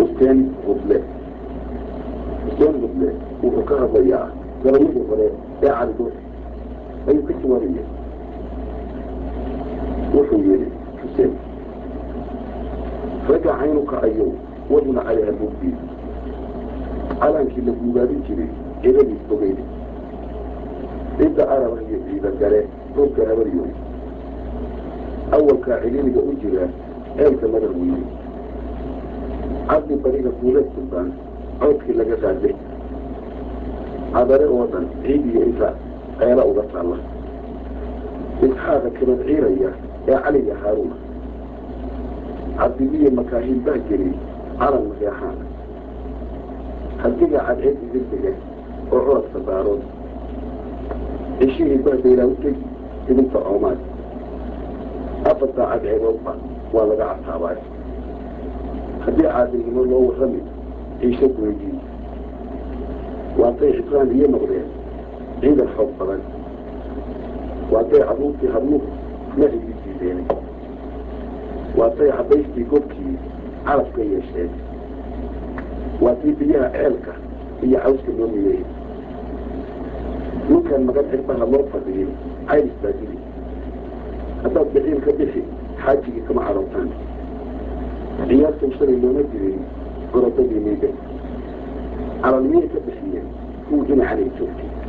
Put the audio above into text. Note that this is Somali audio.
xuseen hudle xuseen hudle wuxuu ka hadlayaa gabayadii hore ee cali dhuux ayuu ka jawaabaya wuxuu yidhi xuseen ragga caynu kacayo waduna cali habuugdii calaankii la guugaabin jiray ciidadiis bogeyda cidda araba iyo ciida gale roobka habaryo awalkaa ciliiliga u jira ceelka madar weyne cabdi bariga guuleed sultaan codkii laga raadlay cadare oo dhan ciid iyo inta ceela uga taalla isxaaqa kabad ciiraya ee caliga haaruuna cabdibiye makaahiil baa geliyey calan maseexaan hadiga cadceed idegdega oo codadka daarood ceshihii bahdaylaa u tegi idinta oomaad afartaa cadceedoodba waa laga cataabay haddii caadilnimo loo warrami ciisho goydii waatay cisraan iyo noqdeen ciidan xoog badan waatay carruurtii habluhu nahigii diideen waatay caddaystii gobkii calafka yeesheen waatii biyaha ceelka iyo cawska loo miyeeyey ninkan magan cirbaha loo fadhiyey caylis baa dili haddaad biciil ka bixi xaajigii kama cadhowtaan ciyaartan shalay looma dirin gorodadii miiga calalmiyay ka bixiyeen kuwii dhinacanay joogtay